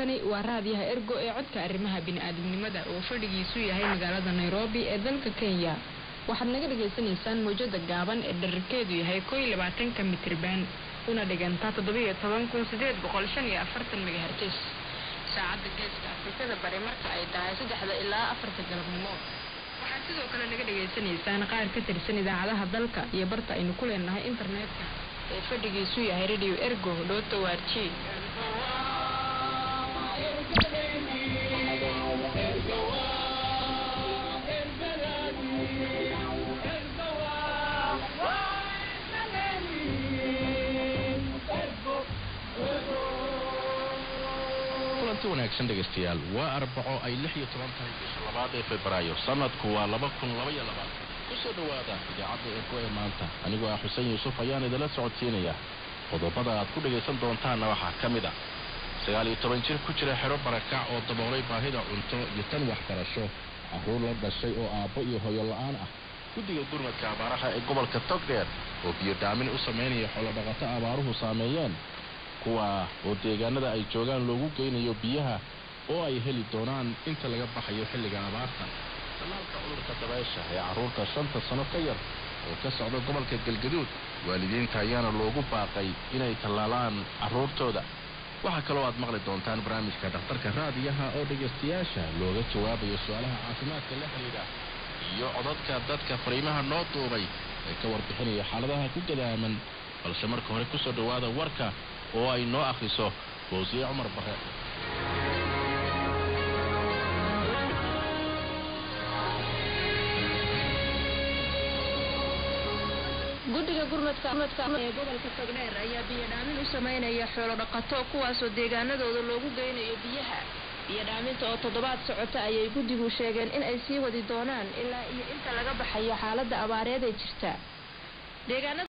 halkani waa raadiyaha ergo ee codka arrimaha bini-aadamnimada oo fadhigiisu yahay magaalada nairobi ee dalka kenya waxaad naga dhagaysanaysaan mawjada gaaban ee dherarkeedu yahay koo iyo labaatanka mitriban una dhigantaa toddobiiyo toban kun sideed boqol shan iyo afartan megahertis saacadda geeska afrikada bari marka ay tahay saddexda ilaa afarta galabnimo waxaad sidoo kale naga dhagaysanaysaan qaar ka tirsan idaacadaha dalka iyo barta aynu ku leenahay internetka ee fadhigiisu yahay radio ergo dhoota waarji kulanti wanaagsan dhegaystayaal waa arbaco ay lix iyo toban tahay bisha labaad ee febraayo sanadku waa laba kun laba iyo labaatan kusoo dhowaada idaacadda ergo ee maanta anigoo ah xuseen yuusuf ayaan idinla socodsiinaya qodobada aad ku dhagaysan doontaanna waxaa ka mid a sagaal iyo toban jir ku jira xero barakac oo daboolay baahida cunto iyo tan waxbarasho carruur la dhashay oo aabbo iyo hooyo la-aan ah guddiga gurmadka abaaraha ee gobolka togdheer oo biyo dhaamin u samaynaya xoolodhaqato abaaruhu saameeyeen kuwa oo deegaanada ay joogaan loogu geynayo biyaha oo ay heli doonaan inta laga baxayo xilliga abaarta talaalka cudurka dabeesha ee carruurta shanta sano ka yar oo ka socda gobolka galgaduud waalidiinta ayaana loogu baaqay inay tallaalaan carruurtooda waxaa kaloo aad maqli doontaan barnaamijka dhakhtarka raadiyaha oo dhegaystayaasha looga jawaabayo su-aalaha caafimaadka la xidhiidha iyo codadka dadka fariimaha noo duubay ee ka warbixinaya xaaladaha ku gadaaman balse marka hore kusoo dhowaada warka oo ay noo akhriso boosiye cumar bare guddiga gurmadka ee gobolka togdheer ayaa biyo dhaamin u sameynaya xoolo dhaqato kuwaasoo deegaanadooda loogu geynayo biyaha biyo dhaaminta oo toddobaad socota ayay guddigu sheegeen in ay sii wadi doonaan ilaa iyo inta laga baxayo xaaladda abaareed ee jirta